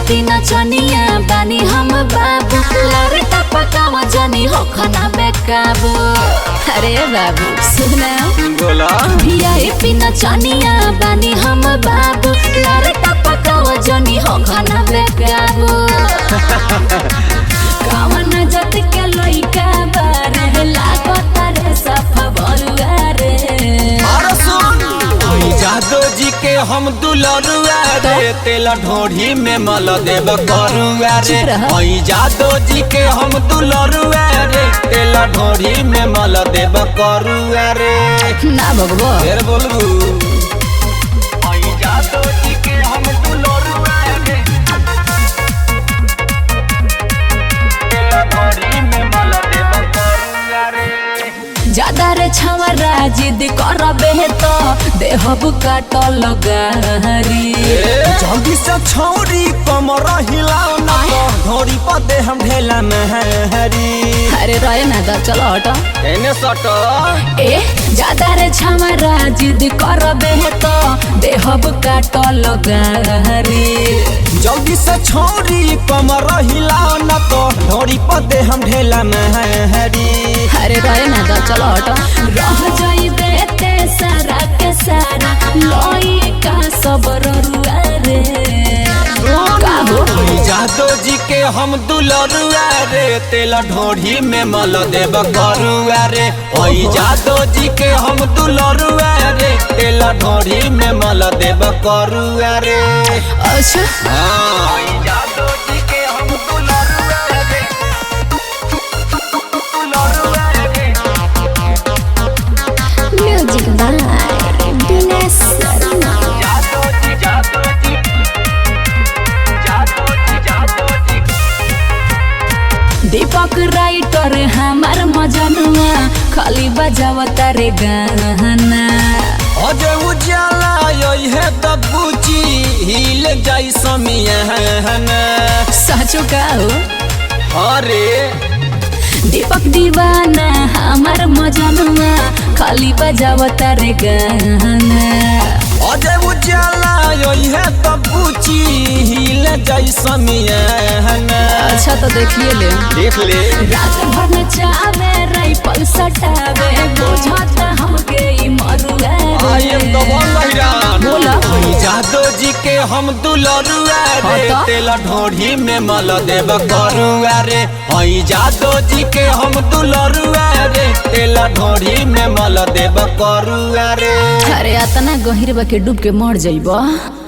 पिना चनिया बानी हम बाबू लारे टपकावा जनी हो खाना बेकाबू अरे बाबू सुना बोला भियाई पिना चनिया बानी हम बाबू लारे टपकावा जनी हो खाना बेकाबू कावन जत के लइका बारे लागत रे सफा बरुआ रे और सुन ओई जादो जी के हम दुलरुआ रे तेल ढोढ़ी में मल देब करुआ रे चुप रह। ओई जादो जी के हम दुलरुआ रे तेल ढोढ़ी में मल देब करुआ रे ना भगवो फिर बोलबू ओई जादो जी के हम दुलरुआ रे तेल ढोढ़ी में मल देब करुआ रे ज्यादा रे छवरा जिद करबे तो देहब काट लगारी जल्दी से छौरी कमर हिलाओ ना तो घोड़ी पर दे हम ढेला महरी अरे रहे ना दा चलो हटो एने सट ए ज्यादा रे छवरा जिद करबे तो देहब काट लगारी जल्दी से छौरी कमर हिलाओ ना तो घोड़ी पर दे हम ढेला महरी अरे रहे ना दा चलो हटो रह जाई बेते सारा के सारा लोई का सबर रुआ रे का हो जादो जी के हम दुलरुआ रे तेल ढोढ़ी में मल देब करुआ रे ओई जादो जी के हम दुलरुआ रे तेल ढोढ़ी में मल देब करुआ रे अच्छा हाँ जादो जी के हम दुलरुआ रे दुलरुआ रे म्यूजिक बाय दिनेश शर्मा जादो जी जादो जी जादो जी जादो जी दीपक राइटर हमार मजनुआ खाली बजावता रे गाना अजय उजाला यही है दबूची हिल जाई समियाना सचो का हो अरे दीपक दीवाना हमार मजनुआ खाली बजावता रे गाना अजय उजाला यही है दबूची हिल जाई समियाना अच्छा तो देखिए ले देख ले रात भर में चावे राइफल सटावे बुझाता हमके ई मरुआ आई एम द वन लहिरान बोला जादो जी के हम दुलरुआ रे हाँ तो? तेल ढोढ़ी में मल देब करुआ रे हई जादो जी के हम दुलरुआ रे तेल ढोढ़ी में मल देब करुआ रे अरे अतना गहिर बा के डूब के मर जाइबा